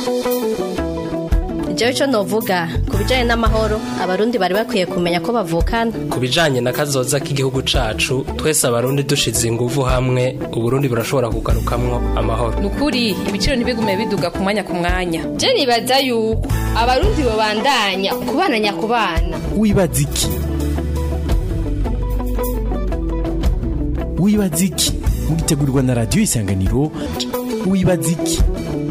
jewe ico novuga ku bijanye n'amahoro abarundi bari bakwiye kumenya ko bavukana ku bijanye na kazoza k'igihugu cacu twese abarundi dushize inguvu hamwe uburundi burashobora kugarukamwo amahoro nukuri ibiciro ntibigume biduga ku mwanya ku mwanya je nibaza yuko abarundi bobandanya kubana nyakubana wibaza iki wibaza iki mugitegurirwa na radiyo isanganiro wibaza iki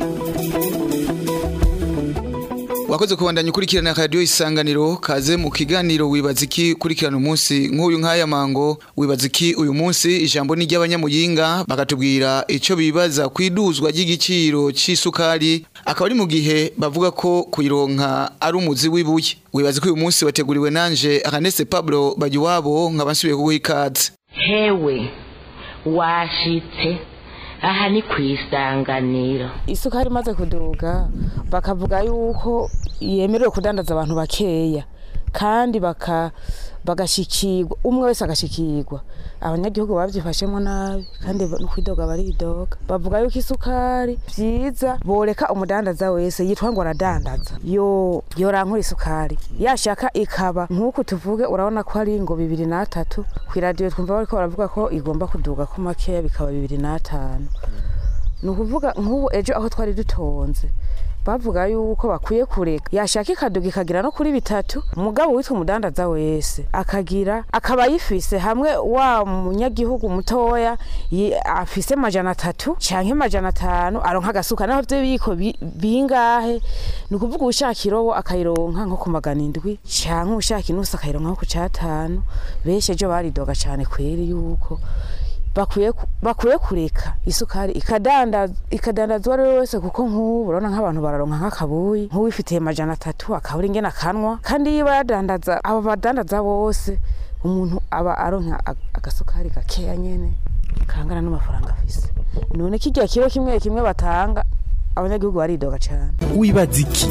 wakoze kubandanya ukurikirana radiyo isanganiro kaze mu kiganiro wibaza iki ukurikirana umunsi nk'uyu nk'aya mango wibaza iki uyu munsi ijambo ni ry'abanyamuyinga bakatubwira icyo bibaza ku iduzwa ry'igiciro cy'isukari akaba ari mu gihe bavuga ko kuyironka ari umuzi w'ibuye wibaza ko uyu munsi wateguriwe nanje akanese pablo bagiwabo nkaba nsubiye kuguha ikaze hewe washitse aha ni ku isanganiro isukari imaze kuduga bakavuga yuko yemerewe kudandaza abantu bakeya kandi baka bagashikirwa umwe wese agashikirwa abanyagihugu babyifashemo nabi kandi no kwidoga baridoga bavuga yuko isukari byiza boreka umudandaza wese yitwa ngo aradandaza yo yorankura isukari yashaka ikaba nk'uku tuvuge urabona ko ari ngo bibiri n'atatu ku iradiyo twumva bariko baravuga ko igomba kuduga ko makeya bikaba bibiri n'atanu ni ukuvuga nk'ubu ejo aho twari dutonze bavuga yuko bakwiye kureka yashaka ikaduga ikagira no kuri bitatu umugabo witwa umudandaza wese akagira akaba yifise hamwe wa munyagihugu mutoya yi- afise majana atatu canke majana atanu aronka agasuka naho vyo biko bi- bingahe ni ukuvuga ushaka irobo akayironka nko ku magana indwi canke ushaka inusu akayironka nko ku catanu benshi ejo baridoga cane kweri yuko bakwiye ku- bakwiye kureka isukari ikadanda ikadandazwa ari wese kuko nk'ubu urabona nk'abantu bararonka nk'akabuyi nk'uwifitiye majana atatu akabura ingene akanwa kandi iyo badandaza abo badandaza bose umuntu aba aronka ag- agasukari gakeya nyene kangana n'amafaranga afise none kirya kiro kimwe kimwe batanga abanyagihugu baridoga cane wibaza iki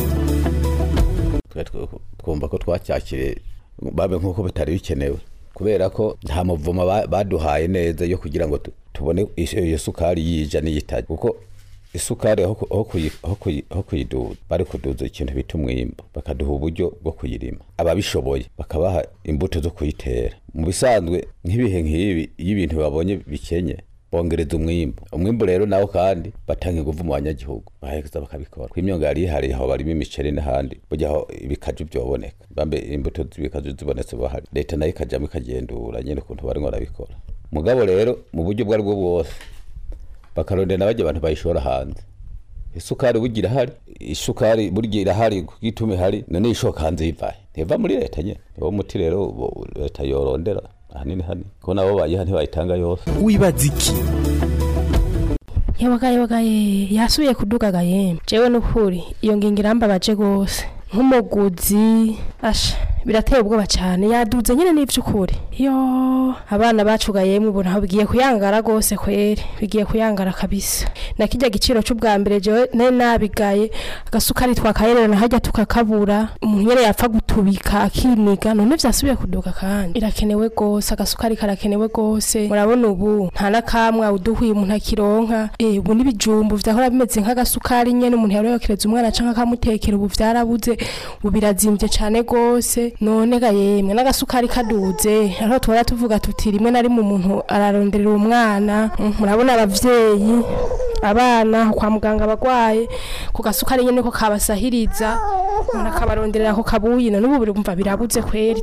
twe twe- twumva ko twacyakire babe nk'uko bitari bikenewe kubera ko nta muvuma ba- baduhaye neza yo kugira ngo tu- tubone is- iyo sukari yija n'iyitaje kuko isukari aho ku- aho kuyi- aho kuyi- aho kuyiduza bari kuduza ikintu bita umwimbo bakaduha uburyo bwo kuyirima ababishoboye bakabaha imbuto zo kuyitera mu bisanzwe nk'ibihe nk'ibi iyo ibintu babonye bikenye bongereza umwimbo umwimbo rero nawo kandi batanga inguvu mu banyagihugu baheza bakabikora ku imyonga yari ihari aho barimo imiceri n'ahandi burya aho ibikaju byoboneka bambe imbuto z'ibikaju zibonetse bahari leta nayo ikajamo ikagendura nyine ukuntu barimo barabikora mugabo rero mu buryo ubwo aribwo bwose bakarondera n'abajya abantu bayishora hanze isukari burya irahari isukari burya irahari kuko ituma ihari none ishoka hanze yivahe ntiva muri leta nyine niwo muti rero bo- leta yorondera ahanini hani ko nabo bayiha ntibayitanga yose wibaza iki yabagaye bagaye yasubiye kudugaga yemwe jewe nukuri iyo ngingo irambabaje gose nk'umuguzi asha birateye ubwoba cyane yaduze nyine n'ivy'ukuri yo abana bacugaye yemwe ubu ntaho bigiye kuyangara gose kweri bigiye kuyangara kabisa na kirya giciro c'ubwa mbere jewe nari nabigaye agasukari twakayerera na harya tukakabura umuntu nyene yapfa gutubika akiniga none vyasubiye kuduga kandi irakenewe gose agasukari karakenewe gose murabona ubu nta nakamwe uduhuye umuntu akironka eh ubu n'ibijumbu vyahora bimeze nk'agasukari nyene umuntu yari yokereza umwana canke akamutekera ubu vyarabuze ubu birazimvye cane gose none ga yemwe n'agasukari kaduze aho tuhora tuvuga tuti rimwe na rimwe umuntu araronderera umwana Mm, murabona abavyeyi abana kwa muganga abagwaye ku gasukari nyene ko kabasahiriza umuntu akabaronderera ako kabuyi none ubu birumva birabuze kweri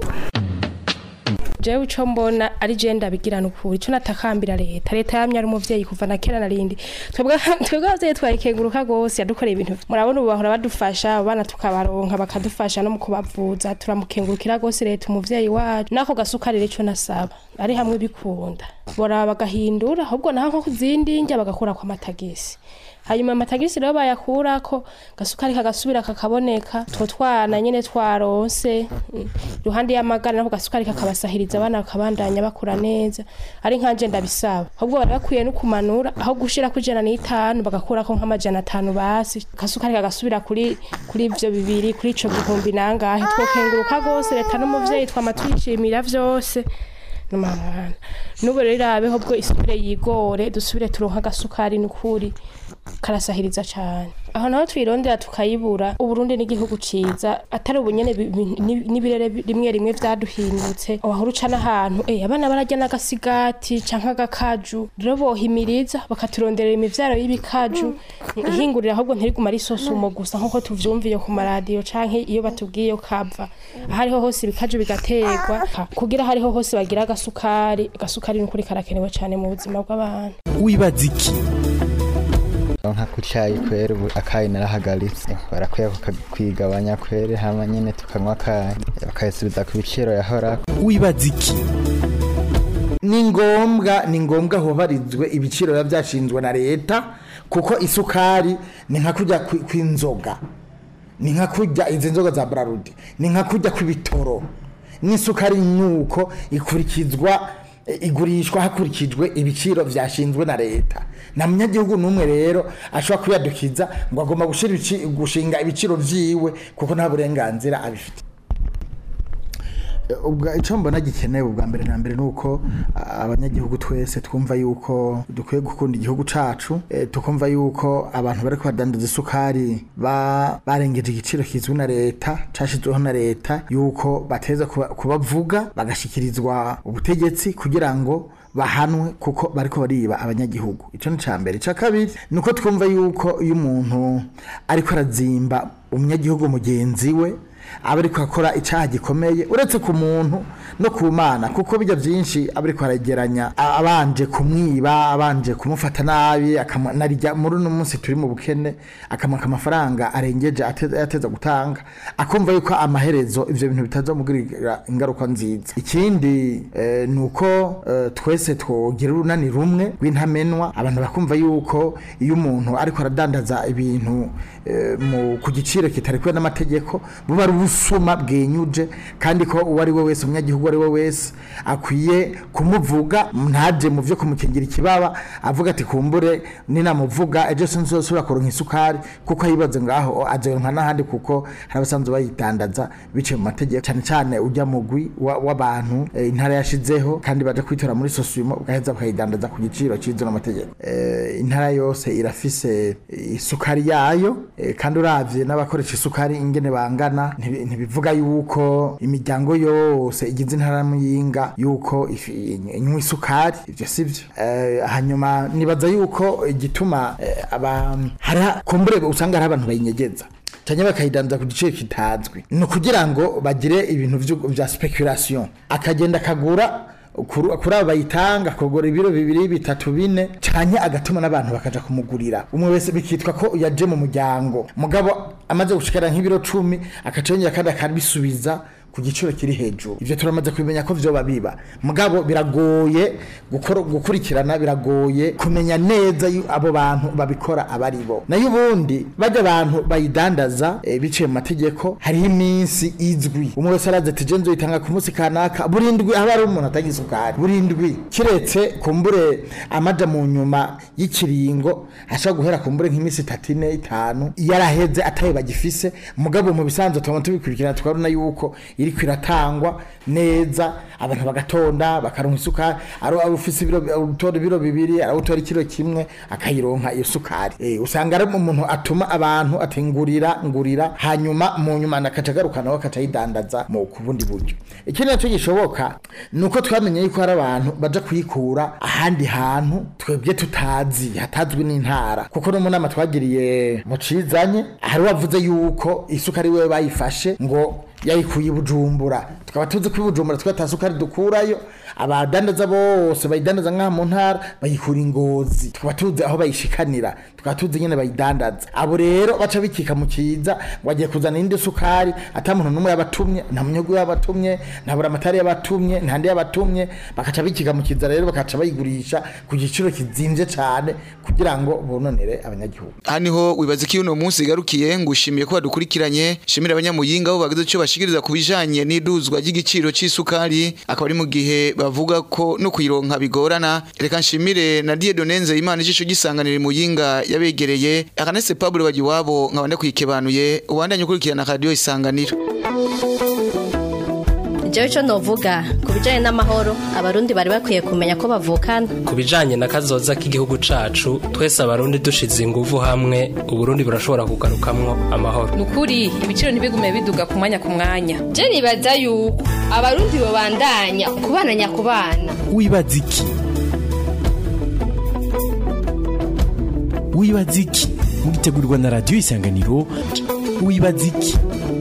jewe ico mbona ari je ndabigirana ukuri ico natakambira leta leta yamye ari umuvyeyi kuva na kera narindi twebwe twebwe abavyeyi twayikenguruka gose yadukoreye ibintu murabona ubu bahora badufasha abana tukabaronka bakadufasha no mu kubavuza turamukengurukira gose leta umuvyeyi wacu nako gasukari rero ico nasaba ari hamwe bikunda boraba bagahindura ahubwo naho nko kuzindi ndya bagakura kwa matagisi hanyuma amatagisi rero bayakurako gasukari kagasubira kakaboneka two twana nyene twaronse mm, iruhande y'amagara nako gasukari kakabasahiriza abana bakabandanya bakura neza ari nkanje ndabisaba ahubwo bari bakwiye no kumanura aho gushira ku ijana n'itanu bagakurako nk'amajana atanu basi gasukari kagasubira kuri kuri ivyo bibiri kuri ico gihumbi nangahe twokenguruka gose leta n'umuvyeyi twama twishimira vyose n'umwana n'ubu rero irabeho bwo isubire yigore dusubire turonka agasukari n'ukuri karasahiriza cyane aho naho twirondera tukayibura uburundi n'igihugu ciza atari ubunyene bi- bi- ni- n'ibirere bi- rimwe rimwe vyaduhindutse wahora uca n'ahantu eh abana bararya n'agasigati canke agakaju rero bohimiriza bakaturonderera imivyaro y'ibikaju ihingurira ahubwo ntiriguma ari sosumo gusa nk'uko tuvyumviye ku maradiyo canke iyo batubwiye yo kava ahariho hose ibikaju bigaterwa kugira hariho hose bagira agasukari agasukari ni ukuri karakenewe cane mu buzima bw'abantu wibaza iki nka ku cyayi kwera ubu akayi narahagaritse barakwiye kwigabanya kwere hama nyine tukanywa akayi bakayasubiza ku biciro yahora wibaza iki ni ngombwa ni ngombwa hubarizwe ibiciro biba byashinzwe na leta kuko isukari ni nka kujya kwi- kw'inzoga ni nka kujya izi nzoga za brarudi ni nka kujya kw'ibitoro n'isukari nuko ikurikizwa eh, igurishwa hakurikijwe ibiciro byashinzwe na leta nta munyagihugu n'umwe rero ashobora kuyadukiza ngo agomba gushira ibici- gushinga ibiciro vyiwe kuko nta burenganzira abifite ubwa icyo mbona gikenewe ubwa mbere na mbere ni uko a- abanyagihugu twese twumva yuko dukwiye gukunda igihugu cacu eh, tukumva yuko abantu bari kubadandaza isukari ba- barengeje igiciro kizwi na leta cashizweho na leta yuko bateza kuba- kubavuga bagashikirizwa ubutegetsi kugira ngo bahanwe kuko bariko bariba abanyagihugu ico ni ca mbere ica kabiri ni uko twumva yuko iyo umuntu ariko arazimba umunyagihugu mugenzi we aba ariko akora icyaha gikomeye uretse ku muntu no ku mana kuko bijya byinshi aba ariko arageranya a- abanje kumwiba abanje kumufata nabi akamu- narijya muri uno munsi turi mu bukene akamwaka amafaranga arengeje ate- yateza gutanga akumva yuko amaherezo ivyo bintu bitazamugirira ingaruka nziza ikindi eh, ni uko eh, twese twogira urunani rumwe rw'intamenwa abantu bakumva yuko iyo umuntu ariko aradandaza ibintu eh, mu- ku giciro kitarekuwe n'amategeko buba ari ubusuma bwenyuje kandi ko uwo ari we wese umunyagihugu uwo ari we wese akwiye kumuvuga ntaje mu vyo kumukingira ikibaba avuga ati kumbure ninamuvuga ejo sinzosubira kuronka isukari kuko yibaze ngaho azoronka n'ahandi kuko hari abasanzwe bayidandaza biciye mu mategeko cyane cyane ujya mugwi wa- w'abantu eh, intara yashizeho kandi baje kwitora muri sosiyemo ugaheza bakayidandaza ku giciro cizwe n'amategeko Eh, intara yose irafise isukari yayo eh, kandi uravye n'abakoresha isukari ingene bangana ntibi- ntibivuga yuko imiryango yose igize intara ya muyinga yuko ifi- inywa isukari ivyo sivyo Eh, hanyuma nibaza yuko igituma eh, aba hari kumbure usanga hari abantu bayinyegeza cyangwa bakayidanza ku giciro kitazwi ni ukugira ngo bagire ibintu vyo- vya speculation akagenda akagura kuri kuri abo bayitanga akagura ibiro bibiri bitatu bine cyane agatuma n'abantu bakaja kumugurira umwe wese bikitwa ko yaje mu muryango mugabo amaze gushikara nk'ibiro cumi akacongera kandi akabisubiza ku giciro kiri hejuru ivyo turamaze kubimenya ko vyoba biba mugabo biragoye gukora gukurikirana biragoye kumenya neza yu- abo bantu babikora abari bo nayo ubundi bajya abantu bayidandaza eh, biciye mu mategeko hariho iminsi izwi umwe wese arazi ati je nzoyitanga ku munsi kanaka burindwi haba hari umuntu atanga isukari burindwi kiretse kumbure amaja mu nyuma y'ikiringo ashobora guhera kumbure nk'iminsi itatu ine itanu yaraheze atayo bagifise mugabo mu bisanzwe tubona tubikurikirana tukabona yuko iriko iratangwa neza abantu bagatonda bakaronka isukari ari ari ufise ibiro utora ibiro bibiri ari utora ikiro kimwe akayironka iyo sukari eh usanga ari umuntu atuma abantu atengurira ngurira hanyuma mu nyuma nakaca garukana we akaca yidandaza mu kubundi buryo ikindi naco gishoboka nuko twamenye yuko hari abantu baja kuyikura ahandi hantu twebwe tutazi hatazwi n'intara kuko no mu nama twagiriye mu cizanye hari wavuze yuko isukari we bayifashe ngo yayikuye i bujumbura tukaba tuzi ko i bujumbura twe ata sukari dukurayo abadandaza bose bayidandaza nk'aha mu ntara bayikura ingozi tukaba tuzi aho bayishikanira tukaba tuzi nyene bayidandaza abo rero baca bikika mu kiza ngo agiye kuzana indi sukari ata muntu n'umwe yabatumye nta munyagu yabatumye nta buramatari yabatumye nta ndi yabatumye bakaca bikika mu kiza rero bakaca bayigurisha ku giciro kizimvye cane kugira ngo bononere abanyagihugu aha niho wibaza ko uno munsi igarukiye ngo ushimiye ko badukurikiranye shimira abanyamuyinga bo bagize icyo bashikiriza ku bijanye n'iduzwa ry'igiciro c'isukari akaba ari mu gihe bavuga ko no kuyironka bigorana reka nshimire na Dieudonne Nzeyimana ijisho gisanganira muyinga yabegereye akanese Pablo Bagiwabo nkabande kwikebanuye ubandanye ukurikirana radio isanganiro jewe ico novuga ku bijanye n'amahoro abarundi bari bakwiye kumenya ko bavukana ku bijanye na kazoza k'igihugu cacu twese abarundi dushize inguvu hamwe uburundi burashobora kugarukamwo amahoro ni ukuri ibiciro ntibigume biduga ku mwanya ku mwanya je nibaza yuko abarundi bobandanya kubana nyakubana wibaza iki wibaza iki mugitegurirwa na radiyo isanganiro wibaza iki